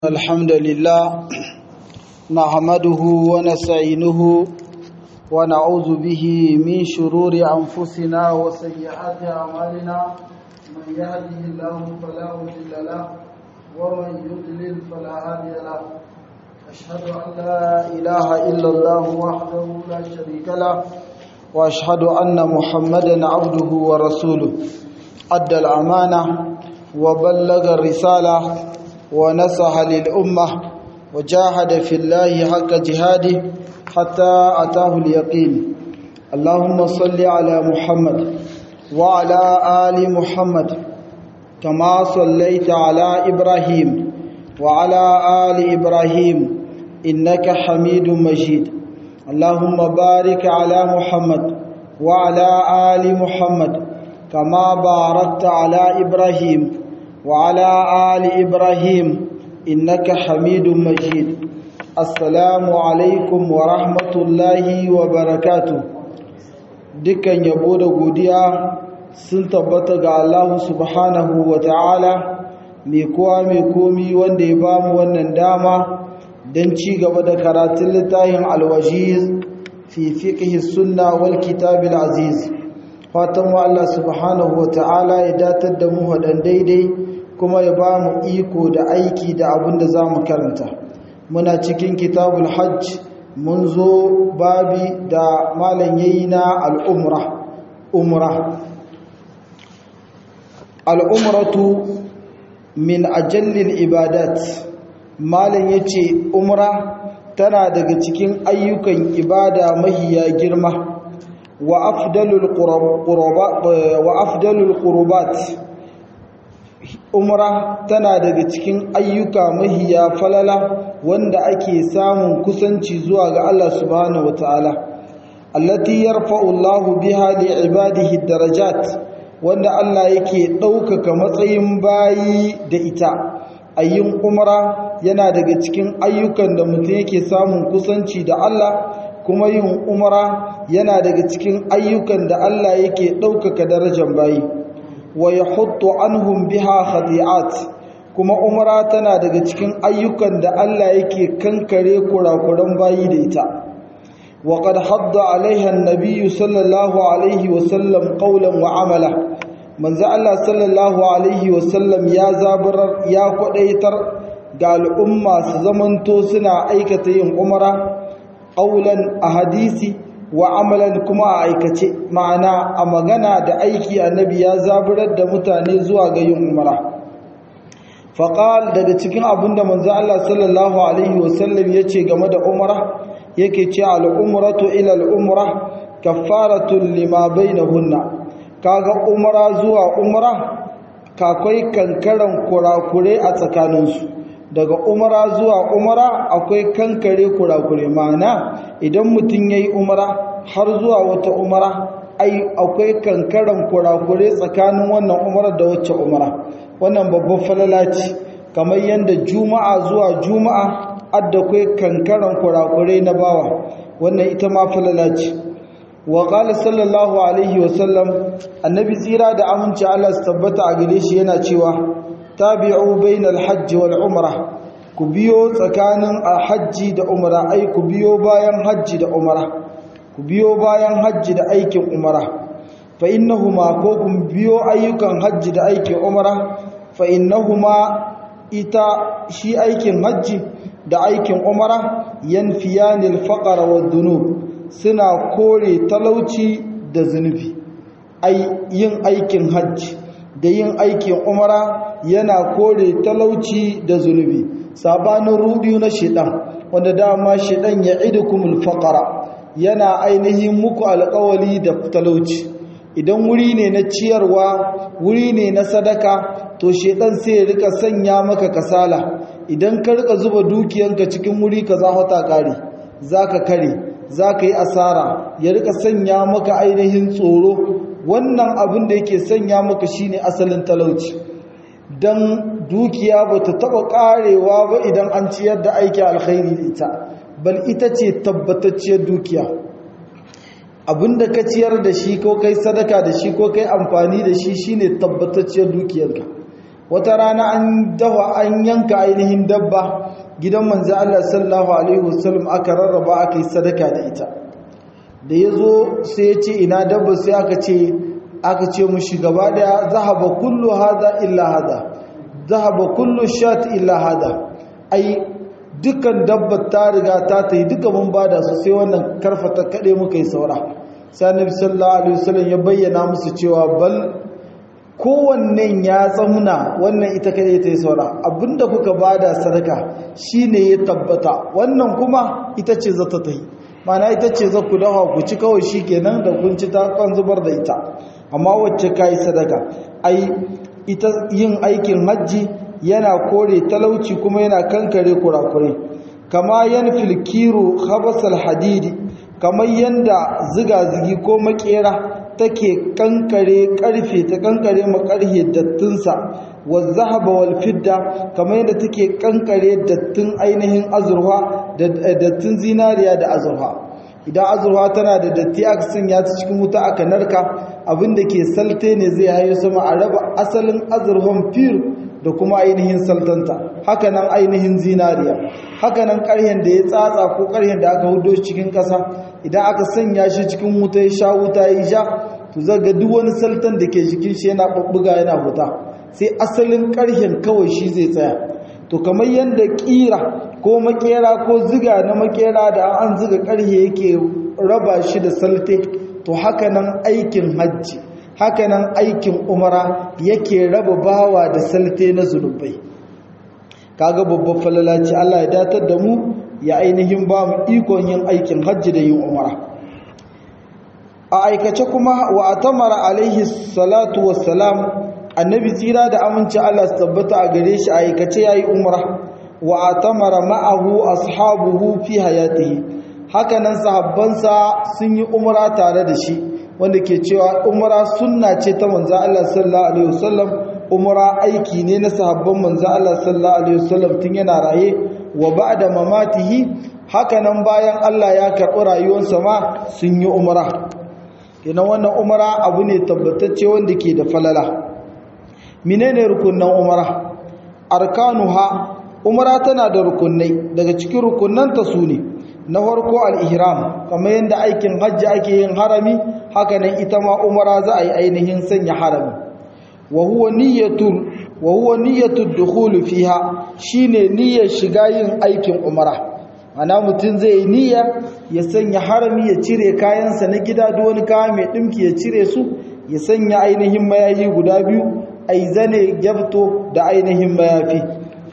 الحمد لله نحمده ونستعينه ونعوذ به من شرور أنفسنا وسيئات أعمالنا من يهده الله فلا مضل له ومن يضلل فلا هادي له أشهد أن لا إله إلا الله وحده لا شريك له وأشهد أن محمدا عبده ورسوله أدى الأمانة وبلغ الرسالة ونصح للأمة وجاهد في الله حق جهاده حتى أتاه اليقين اللهم صل على محمد وعلى آل محمد كما صليت على إبراهيم وعلى آل إبراهيم إنك حميد مجيد اللهم بارك على محمد وعلى آل محمد كما باركت على إبراهيم وعلى آل إبراهيم إنك حميد مجيد السلام عليكم ورحمة الله وبركاته dukkan yabo da godiya sun tabbata ga Allah subhanahu wa ta'ala mai kowa mai komi wanda ya bamu wannan dama don ci gaba da karatun littafin alwajiz fi fiqh sunna wal kitab aziz fatan wa Allah subhanahu wa ta'ala ya datar da mu hadan daidai kuma ya ba mu iko da aiki da abin da za mu karanta muna cikin kitabul hajj mun zo babi da malam yayi na al'umra umra al'umratu min ajallil ibadat malam yace umra tana daga cikin ayyukan ibada mahiya girma wa afdalul qurbat wa afdalul qurbat umra tana daga cikin ayyuka mahiya falala wanda ake samun kusanci zuwa ga Allah subhanahu wataala allati yarfa'u Allah biha li ibadihi darajat wanda Allah yake ɗaukaka matsayin bayi da ita ayyin umra yana daga cikin ayyukan da mutum yake samun kusanci da Allah kuma yin umra yana daga cikin ayyukan da Allah yake ɗaukaka darajar bayi wa yahuttu anhum biha khati'at kuma umra tana daga cikin ayyukan da Allah yake kankare kurakuran bayi da ita wa qad hadda alaiha an-nabiy sallallahu alaihi wa sallam qawlan wa amala manzo Allah sallallahu alaihi wa sallam ya zaburar ya kwadaitar ga al'umma su zamanto suna aikata yin umra qawlan a hadisi wa amalan kuma a aikace ma'ana a magana da aiki annabi ya zaburar da mutane zuwa ga yin umara faqal daga cikin abinda manzo Allah sallallahu alaihi wasallam yace game da umara yake ce al-umratu ila al-umra kaffaratun lima bainahunna kaga umara zuwa umra kakwai kankaran kurakure a tsakaninsu daga umara zuwa umara akwai kankare kurakure ma'ana idan mutum yayi umara har zuwa wata umara ai akwai kankaran kurakure tsakanin wannan umara da wacce umara wannan babban falala ce kamar yadda juma'a zuwa juma'a adda akwai kankaran kurakure na bawa wannan ita ma falala ce wa qala sallallahu alaihi wa sallam annabi tsira da aminci Allah su tabbata a gare shi yana cewa tabi'u bainal hajji wal umra ku biyo tsakanin hajji da umra ai ku biyo bayan hajji da umra ku biyo bayan hajji da aikin umra fa innahuma ko ku biyo ayyukan hajji da aikin umra fa innahuma ita shi aikin hajji da aikin umra yanfiyanil faqra wad dunub suna kore talauci da zunubi ai yin aikin hajji da yin aikin umara yana kore talauci da zunubi sabanin rudiyu na shedan wanda dama shedan ya idukumul faqara yana ainihin muku alƙawali da talauci idan wuri ne na ciyarwa wuri ne na sadaka to shedan sai ya rika sanya maka kasala idan ka rika zuba dukiyanka cikin wuri ka za hota kare zaka kare zaka yi asara ya rika sanya maka ainihin tsoro wannan abin da yake sanya maka shine asalin talauci dan dukiya bata taba karewa ba idan an ciyar da aiki alkhairi da ita bal ita ce tabbatacciyar dukiya abinda ka ciyar da shi ko kai sadaka da shi ko kai amfani da shi shine tabbatacciyar dukiyarka wata rana an dawa an yanka ainihin dabba gidan manzo Allah sallallahu alaihi wasallam aka rarraba aka yi sadaka da ita da yazo sai ya ce ina dabba sai aka ce aka ce mushi gaba daya zahaba kullu hada illa hada zahaba kullu shat illa hada ai dukkan dabbar ta riga ta tayi duka mun bada su sai wannan karfata kade muka yi saura sai annabi sallallahu alaihi wasallam ya bayyana musu cewa bal kowannen ya tsamuna wannan ita kade ta yi saura abinda kuka bada sadaka shine ya tabbata wannan kuma ita ce za ta tayi mana ita ce za ku dawa ku ci kawai shi kenan da kun ci ta kan zubar da ita amma wacce ka yi sadaka ai ita yin aikin hajji yana kore talauci kuma yana kankare kurakurai kama yan filkiru habasal hadidi kamar yanda ziga-zigi ko makera take kankare karfe ta kankare makarhe dattinsa wa zahaba wal fidda kamar yadda take kankare dattin ainihin azurfa da dattin zinariya da azurfa idan azurfa tana da datti aka sanya ta cikin wuta aka narka abinda ke salte ne zai hayo sama a raba asalin azurfan fir da kuma ainihin saltanta hakanan ainihin zinariya hakanan ƙarhen da ya tsatsa ko ƙarhen da aka hudo cikin ƙasa idan aka sanya shi cikin wuta ya sha wuta ya sha to zaga duk wani saltan da ke jikin shi yana babbuga yana huta sai asalin ƙarhen kawai shi zai tsaya to kamar yadda ƙira ko makera ko ziga na makera da an ziga ƙarhe yake raba shi da salte to hakanan aikin hajji hakanan aikin umara yake raba bawa da salte na zunubai kaga babban falalaci Allah ya datar da mu ya ainihin ba mu ikon yin aikin hajji da yin umara a aikace kuma wa atamara alaihi salatu wassalam annabi tsira da aminci Allah su tabbata a gare shi a aikace yayi umara wa atamara ma'ahu ashabuhu fi hayatihi hakanan sahabbansa sun yi umara tare da shi wanda ke cewa umara sunna ce ta manzo Allah sallallahu alaihi wasallam umara aiki ne na sahabban manzo Allah sallallahu alaihi wasallam tun yana raye wa ba'da mamatihi hakanan bayan Allah ya karɓi rayuwarsa ma sun yi umara kenan wannan umara abu ne tabbatacce wanda ke da falala menene rukunnan umara arkanuha umara tana da rukunnai daga cikin rukunnanta su ne na farko al-ihram kamar yadda aikin hajji ake yin harami haka nan ita ma umara za a yi ainihin sanya harami wa huwa niyyatul wa huwa niyyatud dukhul fiha shine niyyar shiga yin aikin umara ana mutum zai yi niyya ya sanya harami ya cire kayansa na gida duk wani kaya mai dimki ya cire su ya sanya ainihin mayayi guda biyu ai zane gyabto da ainihin mayafi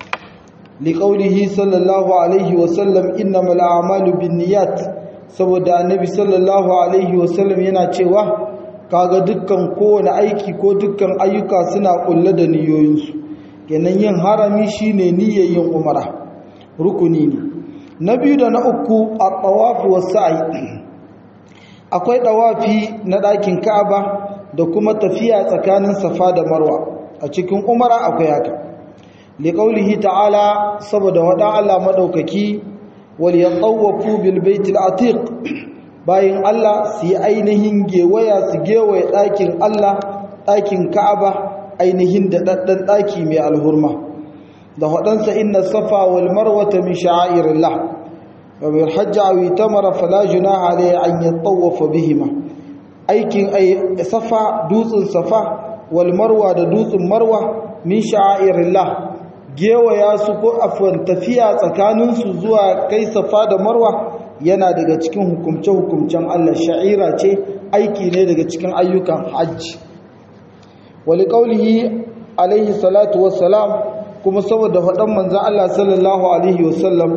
liqaulihi sallallahu alaihi wa sallam innamal a'malu binniyat saboda annabi sallallahu alaihi wa sallam yana cewa kaga dukkan kowane aiki ko dukkan ayyuka suna kulle da niyoyinsu kenan yin harami shine niyyar yin umara rukuni ne na biyu da na uku a tawafi wa sa'i akwai tawafi na ɗakin ka'aba da kuma tafiya tsakanin safa da marwa a cikin umara akwai haka liqaulihi ta'ala saboda wada Allah madaukaki wal yatawafu bil baitil atiq bayin Allah su yi ainihin gewaya su gewaye ɗakin Allah ɗakin Ka'aba ainihin da daddan ɗaki mai alhurma da wadansa inna safa wal marwata min sha'airillah wa bil hajj aw itamara fala junaha alayhi an yatawafa bihima aikin ay safa dutsen safa wal marwa da dutsen marwa min sha'airillah gewaya su ko afwan tafiya tsakaninsu zuwa kai safa da marwa yana daga cikin hukumce-hukumcen Allah sha'ira ce aiki ne daga cikin ayyukan hajji wali qaulihi alaihi salatu wassalam kuma saboda faɗan manzon Allah sallallahu alaihi wasallam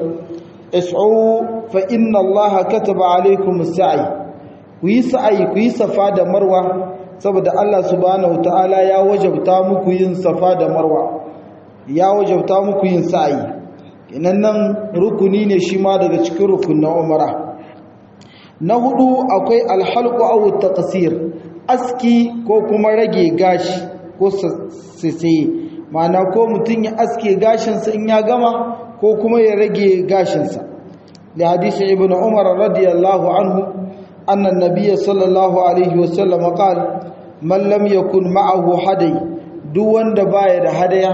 is'u fa inna Allah kataba alaikum as-sa'i ku yi sa'i ku yi safa da marwa saboda Allah subhanahu ta'ala ya wajabta muku yin safa da marwa ya wajabta muku yin sa'i inan nan rukuni ne shi ma daga cikin rukunin umara na hudu akwai alhalqu aw taqsir aski ko kuma rage gashi ko sisi ma'ana ko mutun ya aske gashin sa in ya gama ko kuma ya rage gashin sa li hadisi ibnu umar radiyallahu anhu anna an-nabiy sallallahu alaihi wasallam qala man lam yakun ma'ahu haday duk wanda baya da hadaya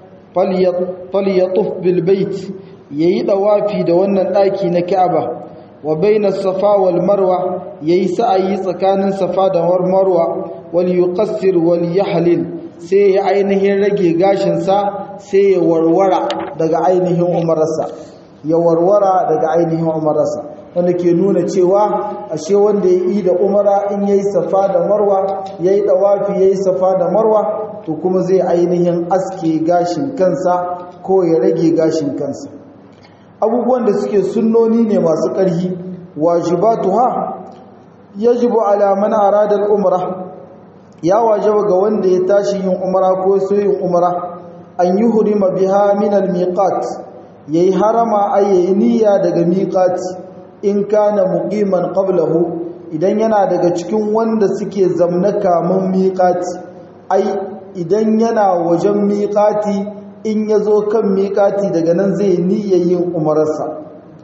falyatuf bil bait yayi dawafi da wannan daki na Ka'aba wa baina safa wal marwa yayi sa'ayi tsakanin safa da marwa wal yuqassir wal yahlil sai ya ainihin rage gashin sa sai ya warwara daga ainihin umararsa ya warwara daga ainihin umararsa wanda ke nuna cewa ashe wanda ya yi da umara in yayi safa da marwa yayi dawafi yayi safa da marwa to kuma zai ainihin aske gashin kansa ko ya rage gashin kansa abubuwan da suke sunnoni ne masu ƙarfi wajibatuha yajibu ala man arada al-umra ya wajaba ga wanda ya tashi yin umra ko so yin umra an yuhrima biha min al-miqat yayi harama ayi niyya daga miqat in kana muqiman qablahu idan yana daga cikin wanda suke zamna kamun miqati ai idan yana wajen miqati in yazo kan miqati daga nan zai niyya yin umararsa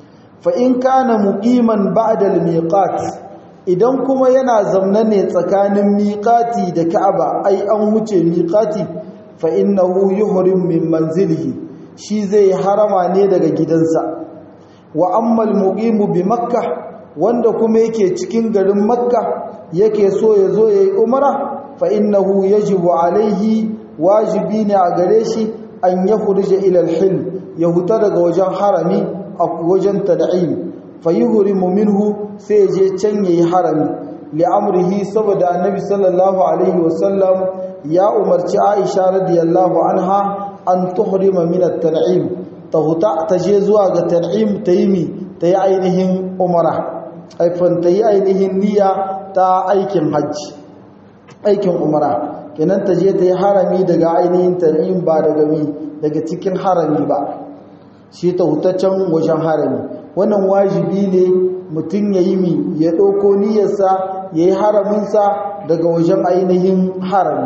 fa in kana muqiman ba'da al-miqat idan kuma yana zamna ne tsakanin miqati da Ka'aba ai an huce miqati fa innahu yuhrim min manzilihi shi zai harama ne daga gidansa wa ammal muqimu bi makkah wanda kuma yake cikin garin makka yake so ya zo yayi umra fa innahu yajibu alaihi wajibi ne a gare shi an yakhruja ila al-hil ya huta daga wajen harami a wajen tad'im fa yuhrimu minhu sai je can yayi harami li amrihi saboda annabi sallallahu alaihi wasallam ya umarci Aisha radiyallahu anha an tuhrima min at-tan'im ta huta ta je zuwa ga tan'im ta yi mi ta yi ainihin umara haifan ta yi ainihin niyya ta aikin hajji aikin umara kenan ta je ta yi harami daga ainihin tan'im ba daga mi daga cikin harami ba shi ta hutaccen wajen harami wannan wajibi ne mutum ya yi mi ya ɗauko niyyarsa ya yi haraminsa daga wajen ainihin harami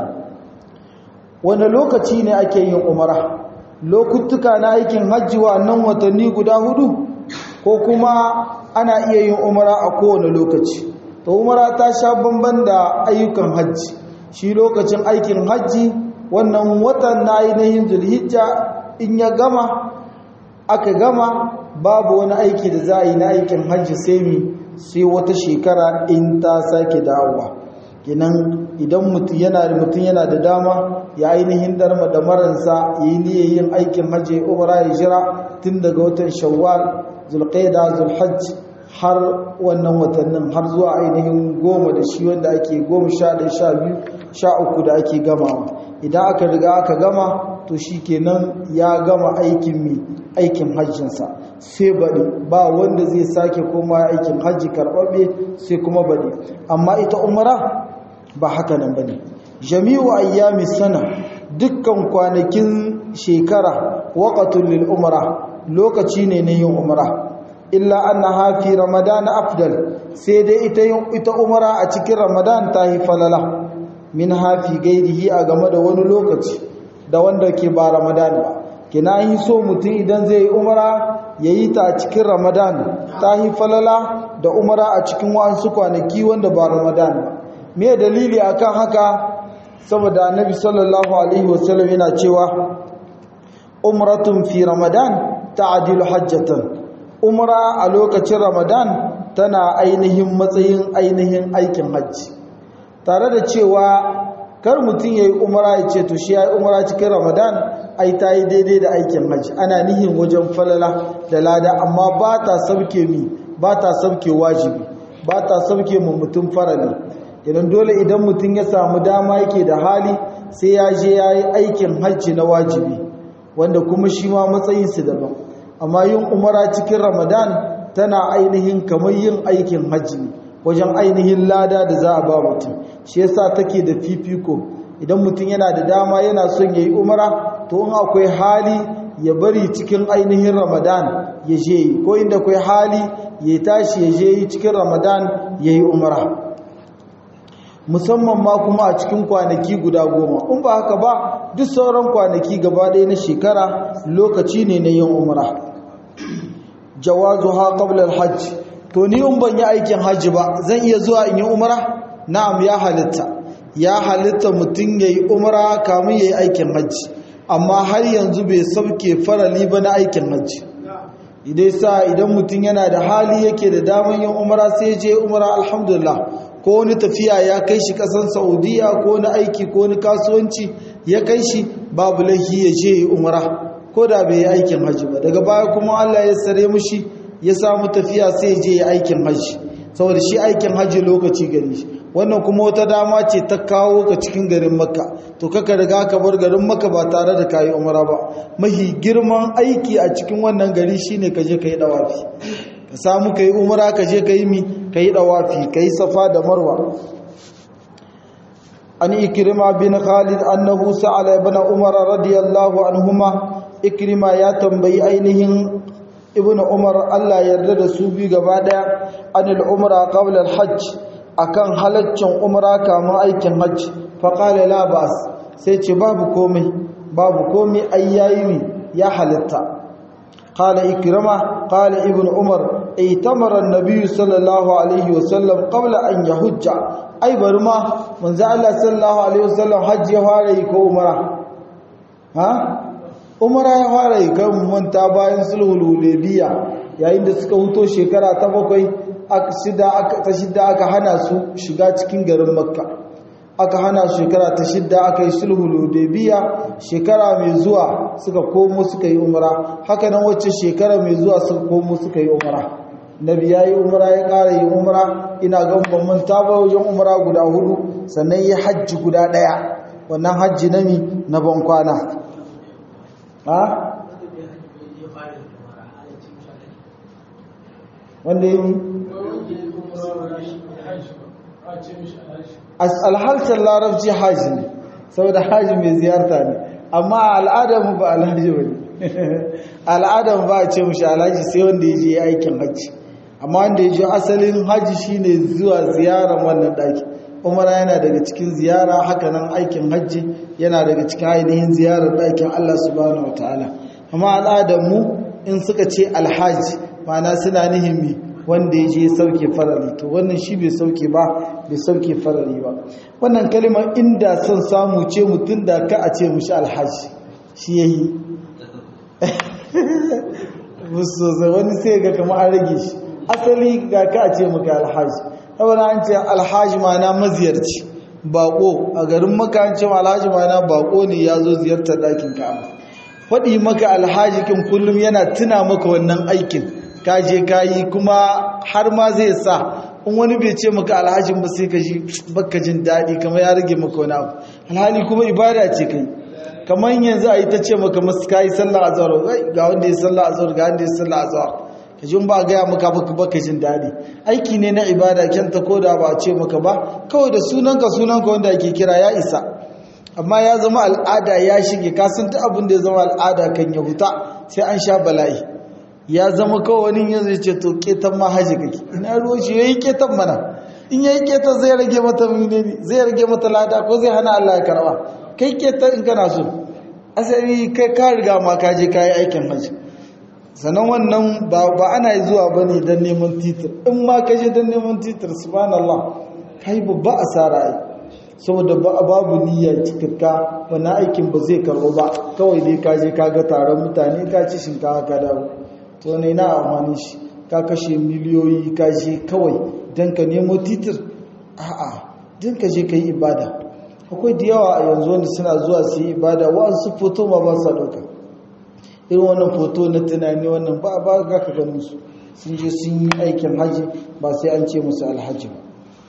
wani lokaci ne ake yin umara lokutuka na aikin hajji wa nan watanni guda hudu ko kuma ana iya yin umara a kowane lokaci to umara ta sha bamban da ayyukan hajji shi lokacin aikin hajji wannan watan na ainihin zulhijja in ya gama aka gama babu wani aiki da za a yi na aikin hajji sai mi sai wata shekara in ta sake dawowa kinan idan mutum yana da mutum yana da dama ya ainihin darma da maransa ya yi niyyar yin aikin hajji umara ya jira tun daga watan shawwal zulqaida zulhajj har wannan watannin har zuwa ainihin goma da shi wanda ake goma sha ɗaya sha biyu sha uku da ake gamawa idan aka riga aka gama to shi kenan ya gama aikin mi aikin hajjinsa sai baɗi ba wanda zai sake koma aikin hajji karɓaɓɓe sai kuma baɗi amma ita umara ba haka nan ba ne jami'u ayyami sana dukkan kwanakin shekara waƙatun lil umara lokaci ne na yin umara illa annaha fi ramadan afdal sai dai ita ita umara a cikin ramadan ta yi falala min hafi gairihi a game da wani lokaci da wanda ke ba ramadan ba kina yi so mutum idan zai yi umara yayi ta a cikin ramadan ta yi falala da umara a cikin wasu kwanaki wanda ba ramadan ba me dalili akan haka saboda annabi sallallahu alaihi wasallam yana cewa umratun fi ramadan ta'dilu hajjatan umra a lokacin ramadan tana ainihin matsayin ainihin aikin hajji tare da cewa kar mutum yayi umra ya ce to shi yayi umra cikin ramadan ai ta yi daidai da aikin hajji ana nihin wajen falala da lada amma ba ta sauke mi ba ta sauke wajibi ba ta sauke mu mutum farali idan dole idan mutum ya samu dama yake da hali sai ya je ya yi aikin hajji na wajibi wanda kuma shi ma matsayinsu daban amma yin umara cikin ramadan tana ainihin kamar yin aikin hajji wajen ainihin lada da za a ba mutum shi yasa take da fifiko idan mutum yana da dama yana son ya yi umara to in akwai hali ya bari cikin ainihin ramadan ya je ko inda akwai hali ya tashi ya je cikin ramadan ya yi umara musamman ma kuma a cikin kwanaki guda goma in ba haka ba duk sauran kwanaki gaba ɗaya na shekara lokaci ne na yin umra jawazu ha qabla hajj to ni in ban yi aikin hajji ba zan iya zuwa in yi umra na'am ya halitta ya halitta mutum ya yi umra kamun ya yi aikin hajji amma har yanzu bai sauke farali ba na aikin hajji idai sa idan mutum yana da hali yake da daman yin umra sai je umra alhamdulillah ko wani tafiya ya kai shi kasan saudiya ko wani aiki ko wani kasuwanci ya kai shi babu laifi ya je yi umra ko da bai yi aikin hajji ba daga baya kuma allah ya sare mushi ya samu tafiya sai ya je yi aikin hajji saboda shi aikin hajji lokaci gari shi wannan kuma wata dama ce ta kawo ka cikin garin makka to kaka riga ka bar garin makka ba tare da kayi umara ba mahi girman aiki a cikin wannan gari shine ka je ka yi dawafi ka samu ka yi umara ka je ka yi mi ka yi dawafi ka yi safa da marwa an ikrima bin khalid annahu sa'ala ibn umar radiyallahu anhuma ikrima ya tambayi ainihin ibn umar Allah yarda da su bi gaba daya anil umra qabla al hajj akan halaccin umra kamun aikin hajji faƙale labas sai ce babu komai babu komai ayyayi ya halitta ƙala ikirama ƙala ibn umar aitamara nabiyu sallallahu alaihi wasallam ƙabla an ya hujja ai bari ma manzo Allah sallallahu alaihi wasallam hajji ya fara yi ko umara ha umara ya fara yi kan manta bayan sulhul hudaybiya yayin da suka huto shekara ta bakwai ta shidda aka hana su shiga cikin garin makka aka hana su shekara ta shidda aka yi sulhu ludebiya shekara mai zuwa suka komo suka yi umara haka nan wacce shekara mai zuwa suka komo suka yi umara nabi ya yi umara ya ƙara yi umara ina ga bamban ba wajen umara guda hudu sannan ya hajji guda ɗaya wannan hajji na mi na ban kwana wanda yi alhaltar larabci haji ne saboda haji mai ziyarta ne amma al'adamu ba alhaji ba ne al'adamu ba a ce mushi alhaji sai wanda ya je aikin hajji amma wanda ya je asalin hajji shine zuwa ziyarar wannan daki umara yana daga cikin ziyara hakanan aikin hajji yana daga cikin ainihin ziyarar dakin Allah subhanahu wataala amma al'adamu in suka ce alhaji ma'ana suna nihimmi wanda ya je sauke farari to wannan shi bai sauke ba bai sauke farari ba wannan kalimar inda son samu ce mutum da ka a ce mushi alhaji shi ya yi musu wani sai ga kama an rage shi asali ga ka a ce muka alhaji saboda an ce alhaji mana maziyarci bako a garin maka an ce alhaji mana bako ne ya zo ziyartar ɗakin ka'aba faɗi maka alhaji kin kullum yana tuna maka wannan aikin kaje kayi kuma har ma zai sa in wani bai ce maka alhajin ba sai ka ji baka jin daɗi kamar ya rage maka wani abu alhali kuma ibada ce kai kamar yanzu a yi ta ce maka masu kayi sallah azhar ga wanda ya sallah azhar ga wanda ya sallah azhar ka ji ba gaya maka baka baka jin daɗi aiki ne na ibada kyanta ko da ba a ce maka ba kawai da sunanka sunanka wanda ake kira ya isa amma ya zama al'ada ya shige ka san ta abin da ya zama al'ada kan ya huta sai an sha bala'i ya zama kawai wani yanzu ce to ketan ma haji kake ina ruwa shi yayi ketan mana in yayi ketan zai rage mata menene zai rage mata lada ko zai hana Allah ya karba kai ketan in kana so asali kai ka riga ma ka je kai aikin haji sanan wannan ba ba ana zuwa bane dan neman titir in ma ka je dan neman titir subhanallah kai babba asara ai saboda babu niyya cikakka wannan aikin ba zai karbo ba kawai dai ka je ka ga taron mutane ka ci shinkafa ka dawo to ne na amfani shi ka kashe miliyoyi ka je kawai don ka nemo titir a'a don ka je ka yi ibada akwai da yawa a yanzu wanda suna zuwa su yi ibada wa'ansu foto ma ba sa ɗauka irin wannan foto na tunani wannan ba ba ga ka ganin su sun je sun yi aikin haji ba sai an ce musu alhaji ba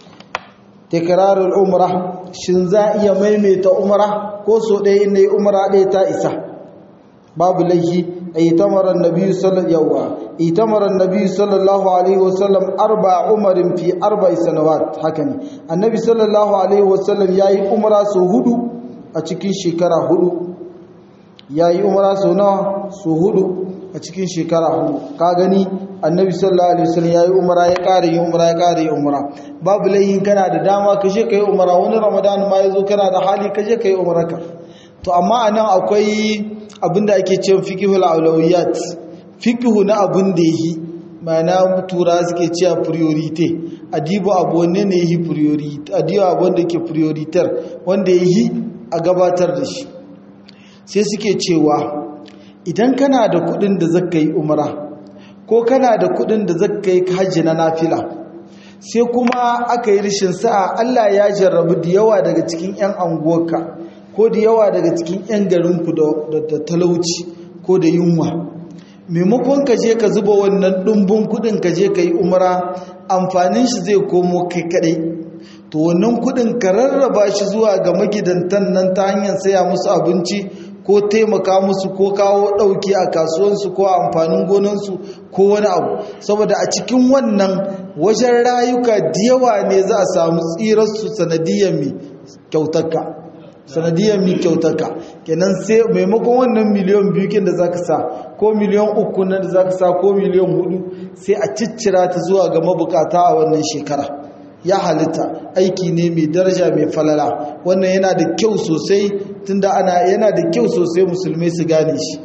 tekrarul umra shin za iya maimaita umra ko so ɗaya inda yi umra ɗaya ta isa babu laifi ايتمر النبي صلى يوا ايتمر النبي صلى الله عليه وسلم اربع عمر في اربع سنوات hakani annabi sallallahu alaihi wasallam yayi umra su hudu a cikin shekara hudu yayi umra su nawa su hudu a cikin shekara hudu ka gani annabi sallallahu alaihi wasallam yayi umra ya kare yi umra ya kare yi umra babu laihin kana da dama ka je kai umra wani ramadan ma yazo kana da hali ka je kai umrarka to amma anan akwai abinda ake cewa fiqhul awlawiyat fiqhu na abin da yi mana tura suke cewa priorite adibo abu wanne ne yi priorite adibo abu wanda ke prioritar wanda ya yi a gabatar da shi sai suke cewa idan kana da kudin da zaka yi umara ko kana da kudin da zaka yi hajji na nafila sai kuma aka yi rishin sa'a Allah ya jarrabu da yawa daga cikin 'yan anguwarka ko da yawa daga cikin 'yan garinku da talauci ko da yunwa maimakon ka je ka zuba wannan ɗumbin kudin ka je ka yi umara amfanin shi zai komo kai kadai to wannan kudin ka rarraba shi zuwa ga magidantan nan ta hanyar saya musu abinci ko taimaka musu ko kawo ɗauki a kasuwansu ko a amfanin gonansu ko wani abu saboda a cikin wannan wajen rayuka da yawa ne za a samu tsirarsu sanadiyar mai kyautarka sanadiyar mi kyautarka kenan sai maimakon wannan miliyan biyu kin da za ka sa ko miliyan uku na da za ka sa ko miliyan hudu sai a ciccira ta zuwa ga mabukata a wannan shekara ya halitta aiki ne mai daraja mai falala wannan yana da kyau sosai tunda ana yana da kyau sosai musulmai su gane shi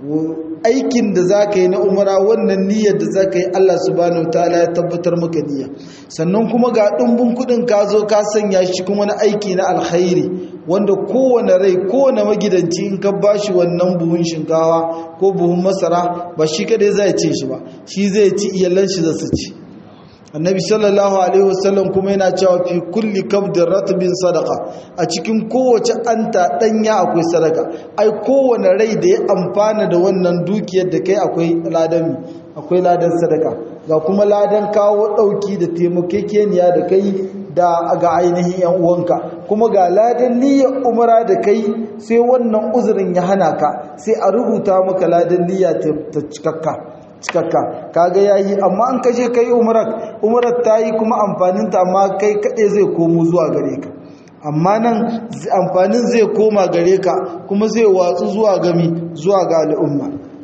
aikin da za ka yi na umara wannan niyyar da za ka yi Allah subhanahu ta'ala ya tabbatar maka niyya sannan kuma ga ɗumbin kuɗin ka zo ka sanya shi kuma wani aiki na alkhairi wanda kowane rai kowane magidanci in ka bashi wannan buhun shinkawa ko buhun masara ba shi kadai zai ce shi ba shi zai ci iyalan shi za su ci annabi sallallahu alaihi wasallam kuma yana cewa fi kulli kabdin ratbin sadaka a cikin kowace anta danya akwai sadaka ai kowane rai da ya amfana da wannan dukiyar da kai akwai ladan akwai ladan sadaka ga kuma ladan kawo dauki da taimakekeniya da kai da ga ainihin yan uwanka kuma ga ladan niyyar umara da kai sai wannan uzurin ya hana ka sai a rubuta maka ladan niyya ta cikakka cikakka kaga yayi amma an kaje kai umrar umrar tayi kuma amfanin ta amma kai kade zai komo zuwa gare ka amma nan amfanin zai koma gare ka kuma zai watsu zuwa gami zuwa ga al'umma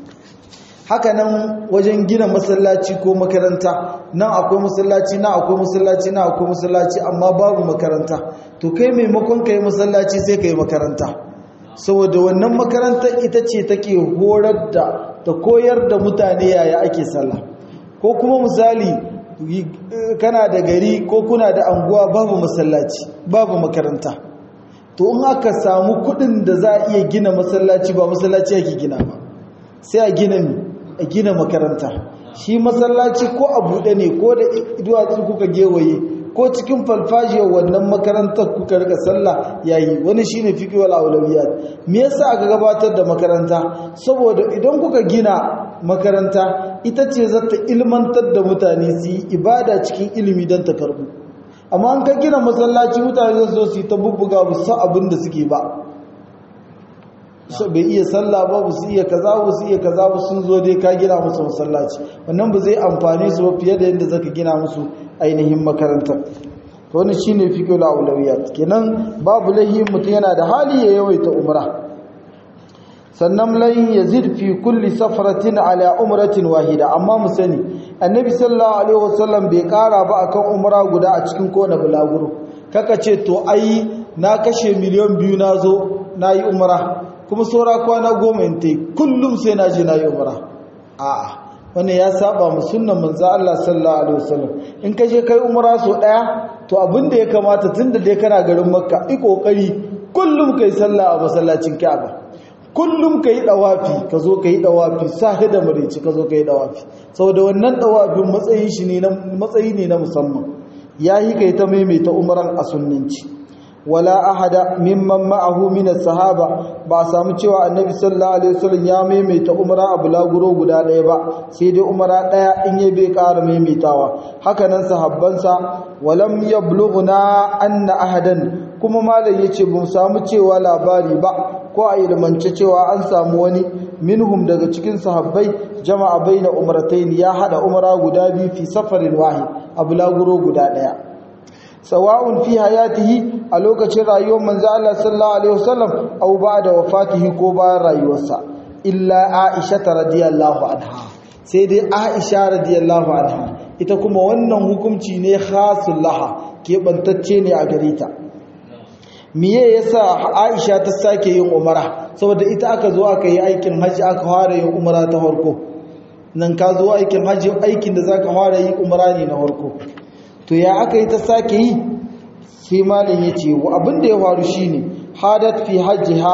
haka nan wajen gina masallaci ko makaranta nan akwai masallaci na akwai masallaci na akwai masallaci amma babu makaranta to kai maimakon kai masallaci sai kai makaranta saboda wannan makarantar ita ce take horar da ta koyar da mutane yaya ake sallah ko kuma misali kana da gari ko kuna da anguwa babu masallaci babu makaranta to in aka samu kudin da za a iya gina masallaci ba masallaci ake gina ba sai a gina a gina makaranta shi masallaci ko a buɗe ne ko da duwatsu kuka gewaye ko cikin falfajiyar wannan makarantar kuka rika sallah yayi wani shine fiqh wal awlawiyat me yasa aka gabatar da makaranta saboda idan kuka gina makaranta ita ce za ta ilmantar da mutane su yi ibada cikin ilimi don ta karbu amma an ka gina masallaci mutane za su yi ta bubbuga ba su abin da suke ba bai iya sallah ba ba su iya kaza ba su iya kaza ba sun zo dai ka gina musu masallaci wannan ba zai amfani su ba fiye da yadda zaka gina musu ainihin makarantar to wani shine fiqhul awlawiyat kenan babu lahi mutum yana da hali ya yawaita umra sannan lan yazid fi kulli safaratin ala umratin wahida amma mu sani annabi sallallahu alaihi wasallam bai kara ba akan umra guda a cikin kowane bulaguro kaka ce to ai na kashe miliyan biyu na zo na yi umra kuma saura kwana goma in ta kullum sai na je na yi umra a'a wannan ya saba mu sunnan manzo Allah sallallahu alaihi wasallam in ka je kai umra so daya to abin da ya kamata tunda dai kana garin makka i kokari kullum kai sallah a masallacin Ka'aba kullum kai dawafi ka zo kai dawafi sahi da marici ka zo kai dawafi saboda wannan dawafin matsayin shi ne na matsayi ne na musamman yayi kai ta maimaita umran a sunnanci wala ahada mimman ma'ahu min as-sahaba ba samu cewa annabi sallallahu alaihi wasallam ya maimaita umra a bulaguro guda ɗaya ba sai dai umra ɗaya in ya bai ƙara maimaitawa haka nan sahabbansa walam yablughna anna ahadan kuma malam yace ba samu cewa labari ba ko a ilmance cewa an samu wani minhum daga cikin sahabbai jama'a baina umratayn ya hada umra guda biyu fi safarin wahid a bulaguro guda ɗaya sawa'un fi hayatihi a lokacin rayuwar manzo Allah sallallahu alaihi wasallam aw ba'da wafatihi ko bayan rayuwarsa illa Aisha radiyallahu anha sai dai Aisha radiyallahu anha ita kuma wannan hukunci ne khasul laha ke bantacce ne a gare ta miye yasa Aisha ta sake yin umara saboda ita aka zo aka yi aikin haji aka fara yin umara ta farko nan ka zo aikin hajji aikin da zaka fara yi umra ne na farko to ya aka yi ta sake yi sai malin ya ce wa abin da ya faru shine hadat fi hajjiha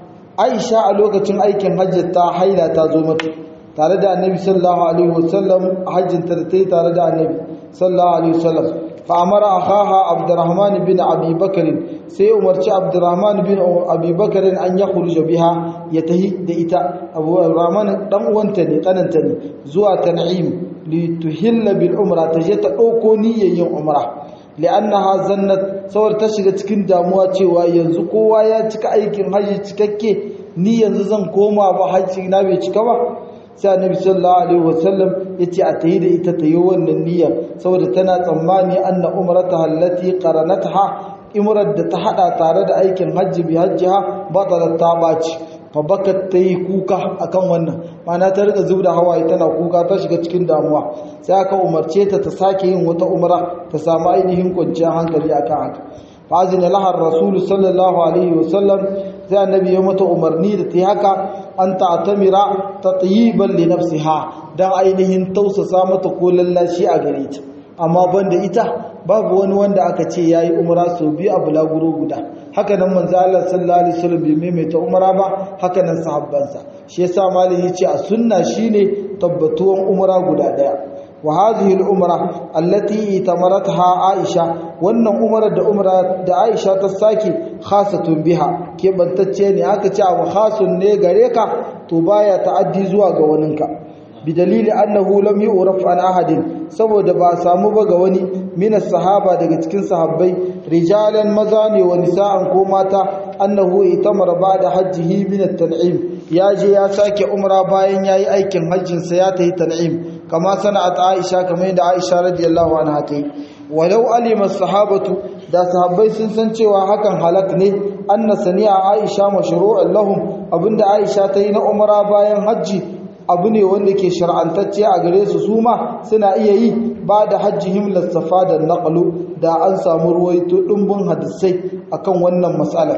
aisha a lokacin aikin hajji ta haila ta zo mata tare da annabi sallallahu alaihi wasallam hajjin ta ta tare da annabi sallallahu alaihi wasallam fa amara akhaha abdurrahman bin abi bakr sai umarci abdurrahman bin abi bakr an ya khuruja biha ya tahi da ita abu rahman dan uwanta ne kananta ne zuwa tan'im li tuhilla bil umra ta je ta dauko niyyar umra li'annaha zannat sawar ta shiga cikin damuwa cewa yanzu kowa ya cika aikin haji cikakke ni yanzu zan koma ba haji na bai cika ba sai annabi sallallahu alaihi wasallam yace a tayi da ita tayi wannan niyya saboda tana tsammani anna umrataha allati qaranatha imrar da ta hada tare da aikin hajji bi hajjiha batalat ta baci fa bakat tayi kuka akan wannan mana ta rika zubda hawaye tana kuka ta shiga cikin damuwa sai aka umarce ta ta sake yin wata umra ta samu ainihin kwanciyar hankali akan haka fa azina laha rasul sallallahu alaihi wasallam sai annabi ya mata umarni da ta yi haka an ta'tamira tatyiban li nafsiha dan ainihin tausasa mata ko lallashi a gare ta amma banda ita babu wani wanda aka ce yayi umra sau biyu a bulaguro guda haka nan manzo Allah sallallahu alaihi wasallam bai maimaita umra ba haka nan sahabbansa shi yasa malami yace a sunna shine tabbatuwan umra guda daya wa hadhihi al-umra allati itamarataha Aisha wannan umrar da umra da Aisha ta saki khasatun biha ke bantacce ne aka ce abu khasun ne gare ka to baya ta'addi zuwa ga waninka bidalili annahu lam yu'raf an ahadin saboda ba samu ba ga wani minas sahaba daga cikin sahabbai rijalan maza ne wa nisa'an ko mata annahu itamara ba'da hajjihi min at-tan'im ya je ya sake umra bayan yayi aikin hajjin sa ya tayi tan'im kama sana'at Aisha kamar yadda Aisha radiyallahu anha ta yi walau alima sahabatu da sahabbai sun san cewa hakan halak ne anna sani'a Aisha mashru'un lahum abinda Aisha ta yi na umra bayan hajji abu ne wanda ke shar'antacce a gare su su ma suna iya yi ba da hajjihim lassafa da naqlu da an samu ruwaito dimbin hadisai akan wannan matsala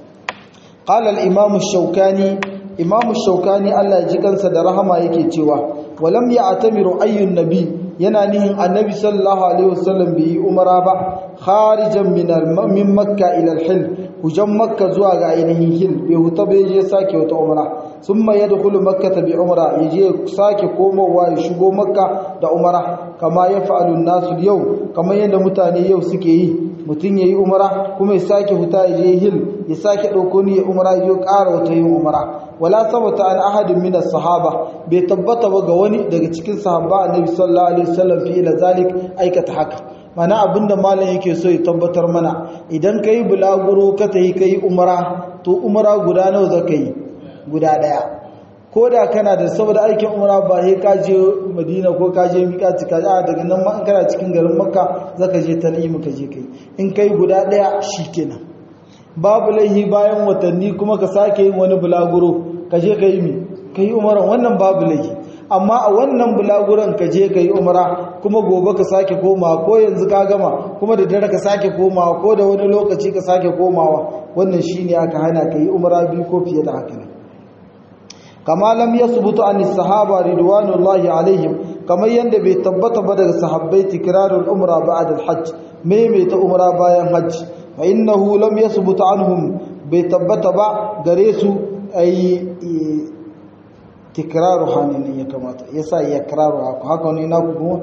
qala al-imam ash-shawkani imam ash-shawkani Allah ya ji kansa da rahama yake cewa walam ya'tamiru ayyun nabi yana nihin annabi sallallahu alaihi wasallam bai yi umara ba kharijan min min makka ila al-hil hujan makka zuwa ga ainihin hil bai huta bai je sake wata umara summa yadkhulu makkata bi umra yaje sake komowa ya shigo makka da umara kama yaf'alu an-nasu yau kamar yadda mutane yau suke yi mutum yayi umara kuma ya sake huta ya je hil ya sake dauko ni ya umara ya ƙara wata yin umara wala sabata an ahadin min as-sahaba bai tabbata ba ga wani daga cikin sahaba annabi sallallahu alaihi wasallam fi ila zalik aikata haka mana abinda malam yake so ya tabbatar mana idan kai bulaguro ka tayi kai umara to umara guda nawa zaka yi guda daya ko da kana da saboda aikin umara ba sai ka je madina ko ka je miƙati ka a daga nan ma in kana cikin garin makka zaka je tan'im ka je kai in kai guda daya shikenan babu laihi bayan watanni kuma ka sake yin wani bulaguro ka je ka yi mi ka yi umaran wannan babu laihi amma a wannan bulaguron ka je ka yi umara kuma gobe ka sake komawa ko yanzu ka gama kuma da dare ka sake komawa ko da wani lokaci ka sake komawa wannan shine aka hana ka yi umara biyu ko fiye da haka kama lam yasbutu an sahaba ridwanullahi alaihim kamar yanda bai tabbata ba daga sahabbai tikrarul umra ba'da al-hajj maimaita umra bayan hajj fa innahu lam yasbutu anhum bai tabbata ba gare su ai tikraru hanin ya kamata yasa yakraru haka ne na kuma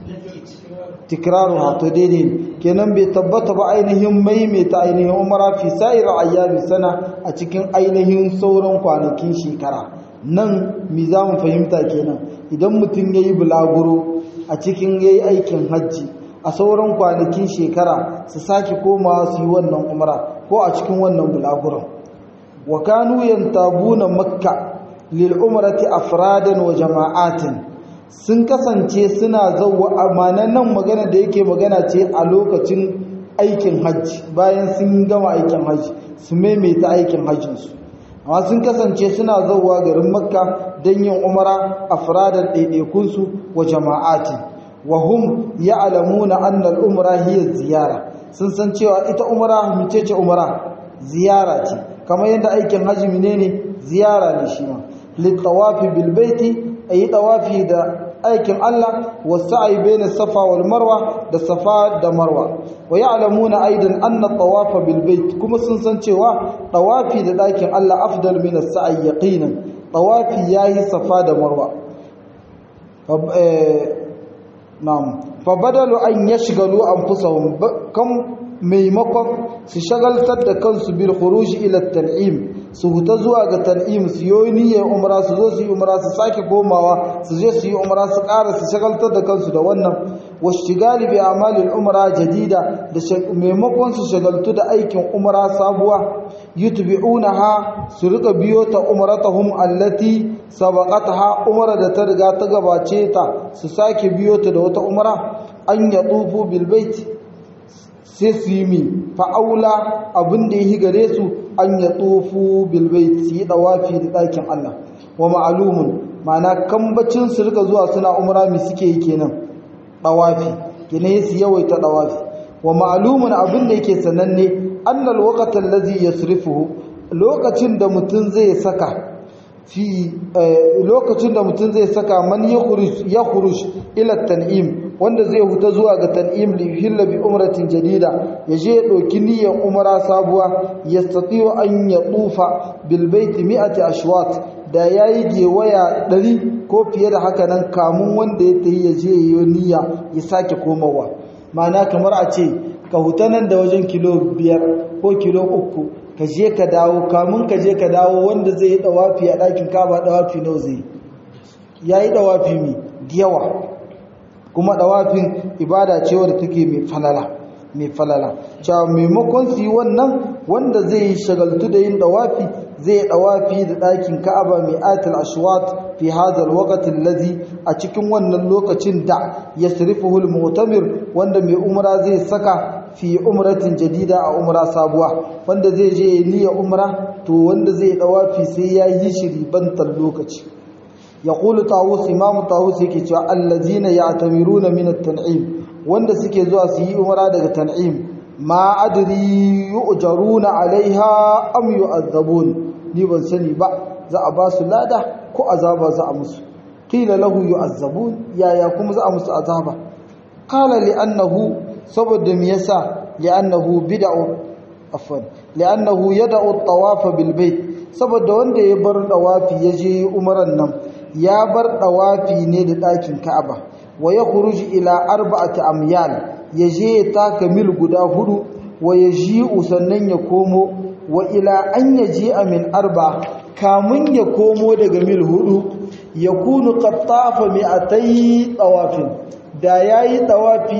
tikraru ha to daidai kenan bai tabbata ba ainihin maimaita ainihin umara fi sa'ir ayyami sana a cikin ainihin sauran kwanakin shekara nan mi za mu fahimta kenan idan mutum ya yi bulaguro a cikin ya yi aikin hajji a sauran kwanakin shekara su sake komawa su yi wannan umara ko a cikin wannan bulaguron wa kanu yantabuna makka lil umrati afradan wa jama'atin sun kasance suna zauwa amanan nan magana da yake magana ce a lokacin aikin hajji bayan sun gama aikin hajji su maimaita aikin hajjinsu amma sun kasance suna zauwa garin makka don yin umara a firadar ɗaiɗaikunsu wa jama'ati wa hum ya alamuna annal umara hiya ziyara sun san cewa ita umara micece umara ziyara ce kamar yadda aikin hajji ne ne ziyara ne shi ma littawafi bilbaiti ayi dawafi da aikin Allah wasa'i baina safa wal marwa da safa da marwa wa ya'lamuna aidan anna tawafa bil bait kuma sun san cewa tawafi da dakin Allah afdal min as-sa'i yaqinan tawafi yayi safa da marwa na'am fa badalu an yashghalu anfusahum kam maimakon su shagaltar da kansu bil khuruj ila tan'im su huta zuwa ga tan'im su yi niyyar umra su zo su yi umra su sake komawa su je su yi umra su ƙara su shagaltar da kansu da wannan washtigali bi amalil umra jadida da maimakon su shagaltu da aikin umra sabuwa yutbi'unaha su rika biyo ta umratahum allati sabaqataha umra da ta riga ta gabace ta su sake biyo ta da wata umra an yatufu bil bait sai su yi mi fa'aula abin da ya yi gare su an ya tsofu bilbai su yi ɗawafi da ɗakin Allah wa ma'alumun ma'ana kambacin su rika zuwa suna umra mi suke yi kenan ɗawafi gine su yawaita ɗawafi wa ma'alumun abin da yake sananne annal waqatan lazi yasrifuhu lokacin da mutum zai saka fi lokacin da mutum zai saka man ya khuruj ila tan'im wanda zai huta zuwa ga tan'im li hilla bi umratin jadida ya je ya dauki niyyar umra sabuwa yastati'u an yatufa bil bait mi'ati ashwat da yayi gewaya 100 ko fiye da haka nan kamun wanda ya tayi ya je yayi niyya ya sake komawa ma'ana kamar a ce ka huta nan da wajen kilo biyar ko kilo uku ka je ka dawo kamun ka je ka dawo wanda zai yi dawafi a ɗakin kaba dawafi nawa zai ya yi dawafi mai yawa kuma dawafin ibada ce wadda take mai falala mai falala cewa maimakon su yi wannan wanda zai yi shagaltu da yin dawafi zai yi dawafi da ɗakin ka'aba mai atal ashwat fi hadal waqtin lazi a cikin wannan lokacin da yasrifuhu al-mu'tamir wanda mai umra zai saka fi umratin jadida a umra sabuwa wanda zai je ya niyya umra to wanda zai dawafi sai ya yi shiri bantar lokaci yaqulu tawus imam tawus yake cewa allazina ya'tamiruna min at-tan'im wanda suke zuwa su yi umra daga tan'im ma adri yu'jaruna alaiha am yu'azzabun ni ban sani ba za a ba su lada ko azaba za a musu qila lahu yu'azzabun yaya kuma za a musu azaba qala li annahu saboda me yasa li'annahu bid'u afwan li'annahu yad'u at-tawaf bil bait saboda wanda ya bar dawafi yaje umran nan ya bar dawafi ne da dakin Ka'aba wa yakhruju ila arba'ati amyal yaje ya taka mil guda hudu wa yaji'u sannan ya komo wa ila an yaji'a min arba kamun ya komo daga mil hudu yakunu qattafa mi'atay tawafin da yayi tawafi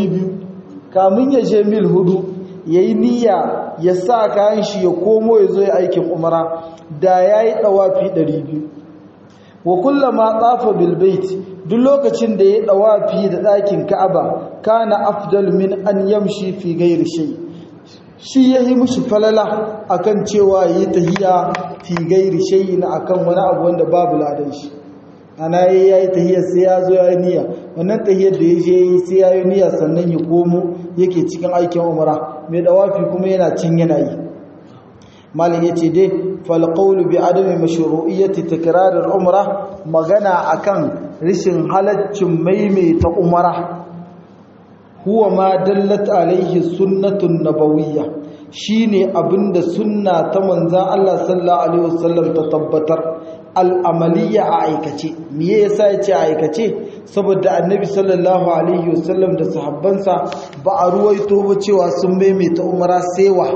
200 kamun ya je mil hudu ya yi niyya ya sa kayan shi ya komo ya zo ya aikin umara da ya yi ɗawafi 200 wa kullama tsafa bilbait duk lokacin da ya ɗawafi da ɗakin ka'aba kana afdal min an yamshi fi gairi shai shi ya yi mushi falala akan cewa ya yi tahiya fi gairi shai na akan wani abu wanda babu ladan shi ana yi ya yi tahiyar sai ya zo ya yi niyya wannan tahiyar da ya je yi sai ya yi niyya sannan ya komo yake cikin aikin umara mai dawafi kuma yana cin yana yi malin ya ce dai falqawlu bi adami mashru'iyyati takrar al-umra magana akan rishin halaccin maimaita umara huwa ma dallat alaihi sunnatun nabawiyya shine abinda sunna ta manzan Allah sallallahu alaihi wasallam ta tabbatar al'amaliya a aikace miye yasa yace a aikace saboda annabi sallallahu alaihi wasallam da sahabbansa ba a ruwaito ba cewa sun maimaita umara sewa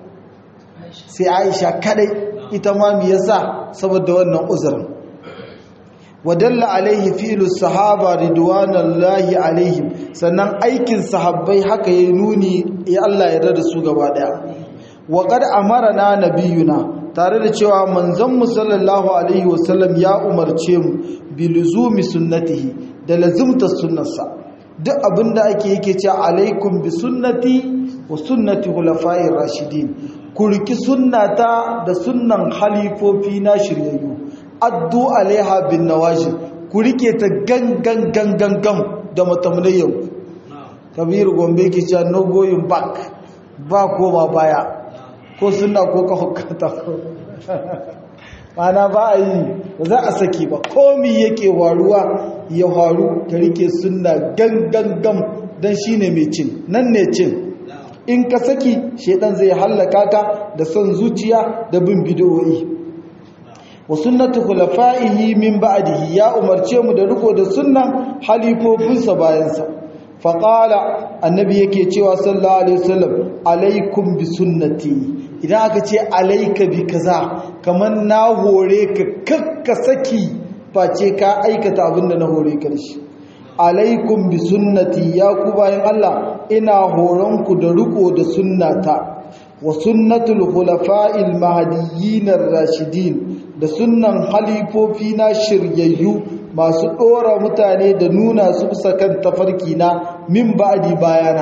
sai Aisha kadai ita ma me yasa saboda wannan uzurin wadalla alaihi fi'lu sahaba ridwanullahi alaihim sannan aikin sahabbai haka yayi nuni ya Allah ya rada su gaba daya wa qad amarna nabiyuna tare da cewa manzon mu sallallahu alaihi wasallam ya umarce mu bi luzumi sunnatihi da lazimta sunnarsa duk abinda ake yake cewa alaikum bi sunnati wa sunnati khulafa'ir rashidin ku riki sunnata da sunnan halifofi na shiryayyu addu alaiha bin nawajib ku rike ta gangan gangan gam da matamlayyau kabiru gombe ke cewa no going back ba ko ba baya ko sunna ko ka hukata mana ba a yi ba za a saki ba komi yake waruwa ya waru ka rike sunna gangan gam don shi ne mai cin nan ne cin in ka saki shaidan zai hallaka ka da son zuciya da bin bidiyoyi wa sunnatu khulafa'ihi min ba'dihi ya umarce mu da riko da sunnan halifofinsa bayansa faqala annabi yake cewa sallallahu alaihi wasallam alaikum bi sunnati idan aka ce alaika bi kaza kaman na hore ka kakka saki face ka aikata abinda na hore ka shi alaikum bi sunnati ya ku bayan Allah ina horon ku da riko da sunnata wa sunnatul khulafa'il mahdiyyin ar-rashidin da sunnan halifofi na shiryayyu masu dora mutane da nuna su bisa kan tafarki na min ba'di bayana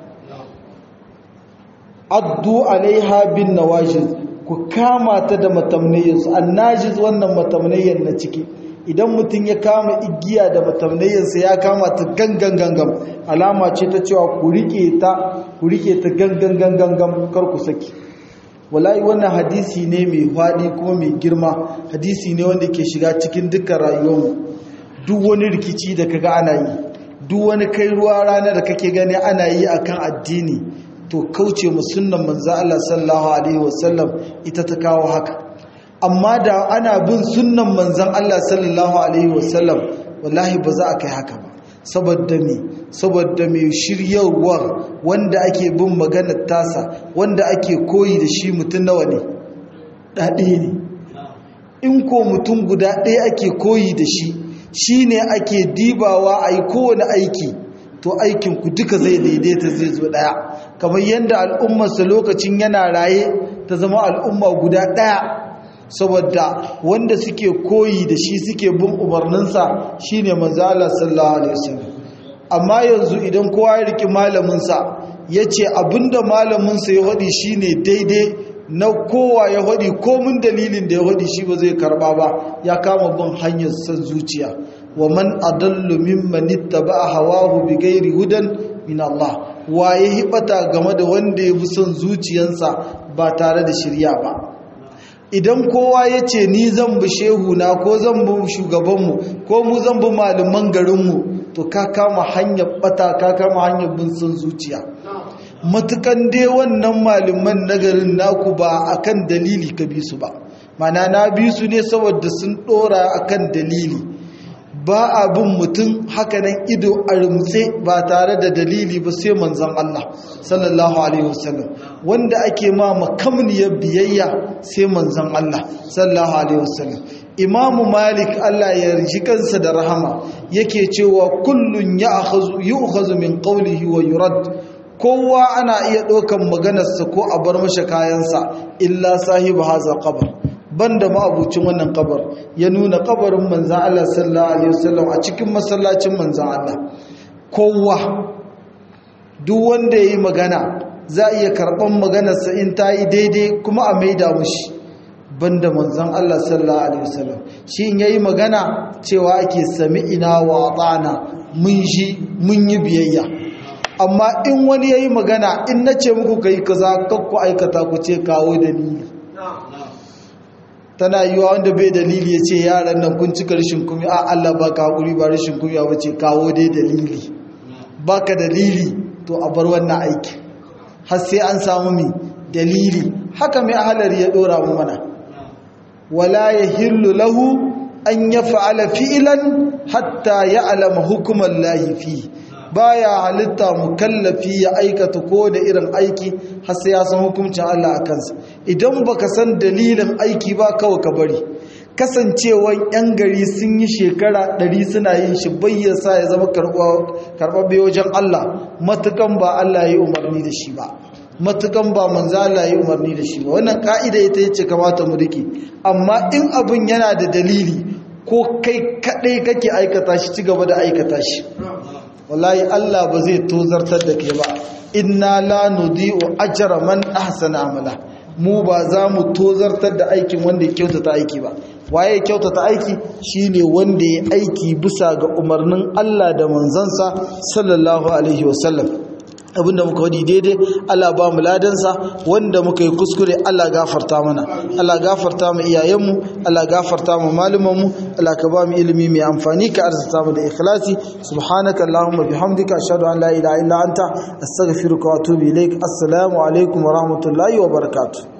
addu alaiha bin nawajiz ku kama ta da matamnayin annajiz wannan matamnayin na ciki idan mutum ya kama igiya da matamnayinsa ya kama ta gangan gangan alama ce ta cewa ku rike ta ku rike ta gangan gangan kar ku saki wallahi wannan hadisi ne mai faɗi kuma mai girma hadisi ne wanda ke shiga cikin dukkan rayuwarmu duk wani rikici da kaga ana yi duk wani kai ruwa rana da kake gani ana yi akan addini to kauce mu sunnan manzo Allah sallallahu alaihi wasallam ita ta kawo haka amma da ana bin sunnan manzon Allah sallallahu alaihi wasallam wallahi ba za a kai haka ba saboda me saboda me shiryarwar wanda ake bin maganar tasa wanda ake koyi da shi mutum nawa ne ɗaɗe ne in ko mutum guda ɗaya ake koyi da shi shine ake dibawa a yi kowane aiki to aikinku duka zai daidaita zai zo ɗaya kamar yadda al'ummarsa lokacin yana raye ta zama al'umma guda ɗaya saboda wanda suke koyi da shi suke bin umarninsa shine manzo Allah sallallahu alaihi wasallam amma yanzu idan kowa ya riki malaminsa yace abinda malaminsa ya wadi shine daidai na kowa ya wadi komin dalilin da ya wadi shi ba zai karba ba ya kama bin hanyar san zuciya wa man adallu mimman ittaba'a hawahu bighairi hudan min Allah waye hibata game da wanda ya bi son zuciyansa ba tare da shirya ba idan kowa ya ce ni zan bi shehu na ko zan bi shugabanmu ko mu zan bi malaman garinmu to ka kama hanyar bata ka kama hanyar bin son zuciya matukan dai wannan malaman nagarin naku ba akan dalili ka bi su ba mana na bi su ne saboda sun dora akan dalili ba a bin mutum hakanan ido a rumtse ba tare da dalili ba sai manzon Allah sallallahu alaihi wasallam wanda ake ma makamniyar biyayya sai manzon Allah sallallahu alaihi wasallam imamu malik Allah ya riji kansa da rahama yake cewa kullun ya'khazu yu'khazu min qawlihi wa yurad kowa ana iya ɗaukan maganarsa ko a bar masa kayansa illa sahibu haza qabr banda ma'abucin wannan kabar ya nuna kabarin manzan Allah sallallahu alaihi wasallam a cikin masallacin manzan Allah kowa duk wanda yayi magana za iya karban maganarsa in ta yi daidai kuma a maida mushi banda manzan Allah sallallahu alaihi wasallam shi in yayi magana cewa ake sami'ina wa ata'na mun shi mun yi biyayya amma in wani yayi magana in nace muku kai kaza kakku aikata ku ce kawo dalili tana yi wa wanda bai dalili ya ce yaran nan kun cika rashin kumi a Allah ba ka haƙuri ba rashin kumi ba ce kawo dai dalili ba ka dalili to a bar wannan aiki har sai an samu mi dalili haka mai ahalari ya ɗora mu mana wala ya hillu lahu an ya fa'ala fi'ilan hatta ya alama hukumar lahifi baya halitta mukallafi ya aikata ko da irin aiki har sai ya san hukuncin Allah a kansa idan baka san dalilin aiki ba kawai ka bari kasancewan yan gari sun yi shekara ɗari suna yin shi bayyasa ya zama karɓaɓɓe wajen Allah matukan ba Allah ya yi umarni da shi ba matukan ba manzo Allah ya yi umarni da shi ba wannan ka'ida ita yace kamata mu rike amma in abin yana da dalili ko kai kadai kake aikata shi ci gaba da aikata shi wallahi Allah ba zai tozartar da kai ba inna la nudi'u ajra man ahsana amala mu ba za mu tozartar da aikin wanda ya kyautata aiki ba waye ya kyautata aiki shine wanda ya aiki bisa ga umarnin Allah da manzansa sallallahu alaihi wasallam abinda muka wadi daidai Allah ba mu ladansa wanda muka yi kuskure Allah gafarta mana Allah gafarta mu iyayenmu Allah gafarta mu malumanmu Allah ka ba mu ilimi mai amfani ka arzuta mu da ikhlasi subhanaka allahumma bihamdika ashhadu an la ilaha illa anta astaghfiruka wa atubu ilaik assalamu alaikum wa rahmatullahi wa barakatuh